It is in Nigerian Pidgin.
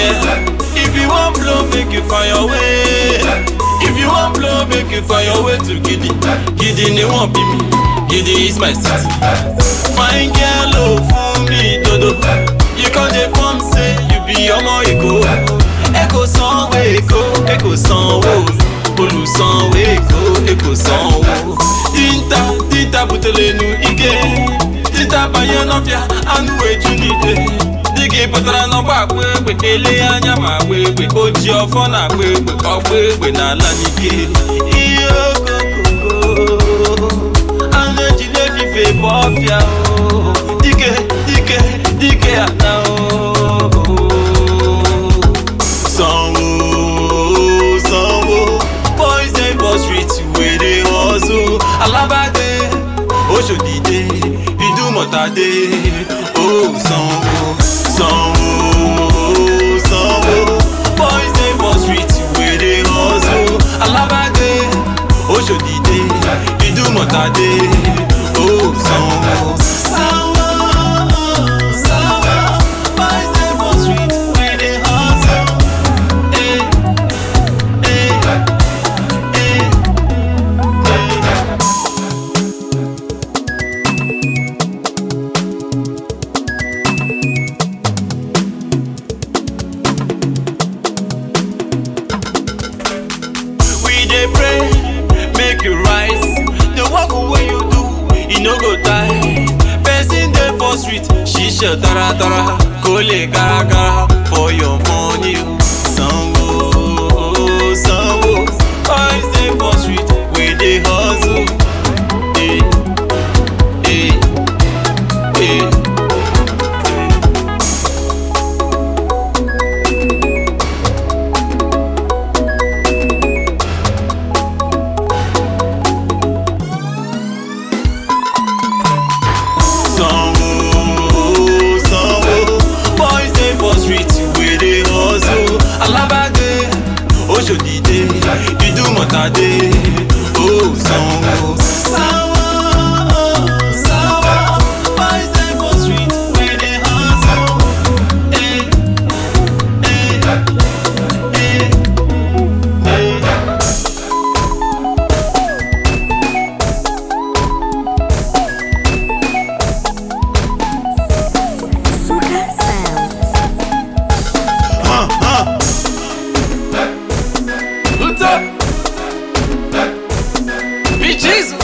yeah. If you want blow, make you find your way. If you want blow, make you find your way to Giddy. Giddy ni won't be me. Giddy is my city. Fine girl, oh, for me, dodo. You can't dey form say you be ọmọ Èkó. Èkó sanwó Èkó, Èkó sanwó. Olùsanwó Èkó, Èkó sanwó. Tinta, tinta butelenu ike. Tinta banye n'ọfịa, anụ eju n'ite. Dịgị pụtara n'ọgba akpa egbe, ele anya ma agba egbe. Oji ọfọ na agba egbe, ọgba egbe n'ala n'ike. Ihe okokoko, anụ ejide efife bụ ọfịa o. Dike, dike, dike ana o. Sanwó, sanwó, boys dey for street wey dey hustle. Alábàdé, Oṣòdìdé, Ìdúmọ̀tàdé, ó sanwó, sanwó, sanwó. Boys dey for street wey dey hustle. Alábàdé, Oṣòdìdé, Ìdúmọ̀tàdé, ó sanwó. Sanwó, sanwó. Boys dey for street wey dey hustle. Eh, eh, eh, eh. We dey pray, make you rise. The work wey you do, e no go die. Person dey for street, ṣiṣẹ́ taratara, kó lè garagara for your money. o. Sanwó, sanwó, boys dey for street, we dey hustle. Eh, eh, eh, eh. sanwó sanwó boys dey for street wey dey hustle alábàdé oṣòdìdé ìdúmọ̀tàdé ó sanwó. sanwó sanwó boys dey for street wey dey hustle. Eh, eh, eh, eh. Suka Sound. Huh, huh. What's up? Be Jesus.